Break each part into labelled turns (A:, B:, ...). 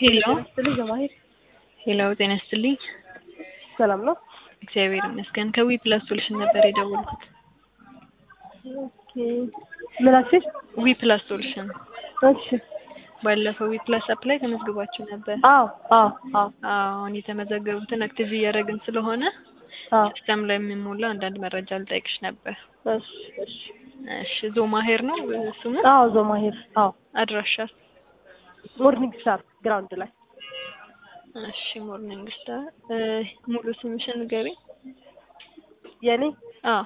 A: ሄሎ
B: ስትልኝ ጀማሂር
A: ሄሎ፣ ጤና ይስጥልኝ።
B: ሰላም ነው?
A: እግዚአብሔር ይመስገን። ከዊ ፕላስ ሶሉሽን ነበር የደወልኩት።
B: ኦኬ ምን አልሽኝ?
A: ዊ ፕላስ ሶሉሽን
B: እሺ
A: ባለፈው ዊ ፕላስ አፕ ላይ ተመዝግባችሁ ነበር።
B: አዎ አዎ አዎ
A: አሁን የተመዘገቡትን አክቲቭ እያደረግን ስለሆነ
B: አዎ
A: ሲስተም ላይ የሚሞላ አንዳንድ መረጃ ልጠይቅሽ ነበር።
B: እሺ እሺ
A: እሺ ዞማሄር ነው ስሙ?
B: አዎ ዞማሂር አዎ
A: አድራሻ?
B: ሞርኒንግ ስታር ግራውንድ ላይ
A: እሺ ሞርኒንግ ስታር። ሙሉ ስምሽን ንገሪኝ።
B: የኔ
A: አዎ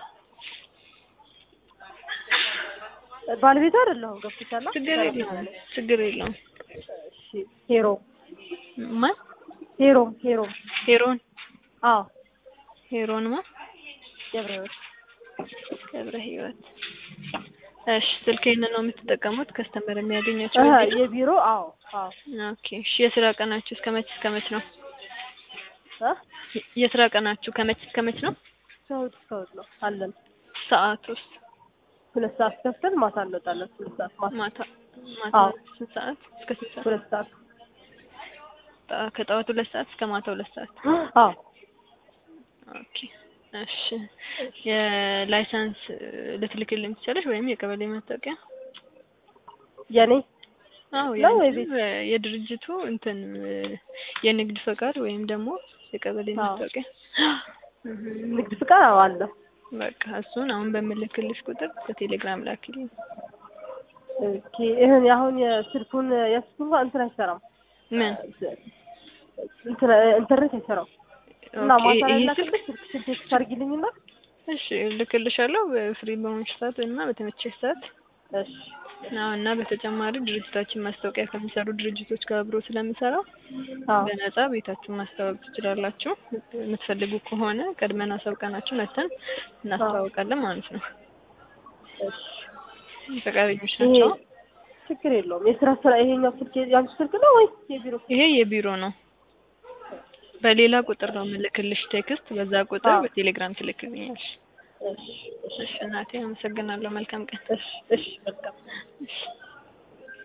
B: ባለቤቱ አይደለሁም ገብቶሻል?
A: ችግር የለውም ችግር የለውም።
B: እሺ ሄሮ
A: ማን?
B: ሄሮ ሄሮ
A: ሄሮን
B: አዎ
A: ሄሮን ማ
B: ገብረህይወት
A: ገብረ ህይወት። እሺ ስልኬን ነው የምትጠቀሙት? ከስተመር የሚያገኛቸው
B: እህ
A: እዚህ ነው?
B: የቢሮ አዎ አዎ
A: ኦኬ እሺ የስራ ቀናችሁ እስከ መች እስከ መች ነው?
B: እ
A: የስራ ቀናችሁ ከመች እስከ መች ነው?
B: ከእሑድ እስከ እሑድ ነው አለን።
A: ሰዓት ውስጥ
B: ሁለት ሰዓት ከፍተን ማታ እንወጣለን። ሁለት ሰዓት ማታ
A: ማታ ማታ
B: አዎ።
A: ስንት ሰዓት እስከ ስንት ሰዓት?
B: ሁለት ሰዓት
A: ጠ- ከጠዋት ሁለት ሰዓት እስከ ማታ ሁለት ሰዓት።
B: አዎ
A: ኦኬ እሺ የላይሰንስ ልትልክልኝ ትችላለሽ ወይም የቀበሌ መታወቂያ?
B: የኔ
A: አዎ
B: ነው
A: ያንቺ
B: ወይ ቤት?
A: የድርጅቱ እንትን የንግድ ፈቃድ ወይም ደግሞ የቀበሌ
B: አዎ።
A: መታወቂያ እህ፣
B: ንግድ ፍቃድ አዎ አለ።
A: በቃ እሱን አሁን በምልክልሽ ቁጥር በቴሌግራም ላኪልኝ።
B: ኦኬ ይሄን አሁን የስልኩን የስልኩን እንኳን እንትን አይሰራም
A: ምን
B: እንትን ኢንተርኔት አይሰራም እና
A: ኦኬ፣
B: ማታ ላይ
A: ይሄ
B: ላክልሽ ስልክ ስልክ ቴክስት አድርጊልኝና
A: እሺ ልክልሻለሁ በፍሪ በሆንሽ ሰዓት እና በተመቸሽ ሰዓት
B: እሺ
A: አዎ እና በተጨማሪ ድርጅታችን ማስታወቂያ ከሚሰሩ ድርጅቶች ጋር አብሮ ስለሚሰራ
B: አዎ
A: በነጻ ቤታችሁን ማስተዋወቅ ትችላላችሁ። የምትፈልጉ ከሆነ ቀድመን አሳውቀናችሁ መተን እናስተዋውቃለን ማለት ነው።
B: እሺ
A: ፈቃደኞች
B: ይሄ
A: ናቸው።
B: ችግር የለውም። የስራ ስራ ይሄኛው ስልክ ያንቺ ስልክ ነው ወይስ የቢሮ?
A: ይሄ የቢሮ ነው። በሌላ ቁጥር ነው የምልክልሽ ቴክስት። በዛ ቁጥር
B: አዎ።
A: በቴሌግራም ትልክልኛለሽ።
B: እሺ እሺ
A: እሺ እናቴ አመሰግናለሁ። መልካም ቀን።
B: እሺ እሺ በቃ
A: እሺ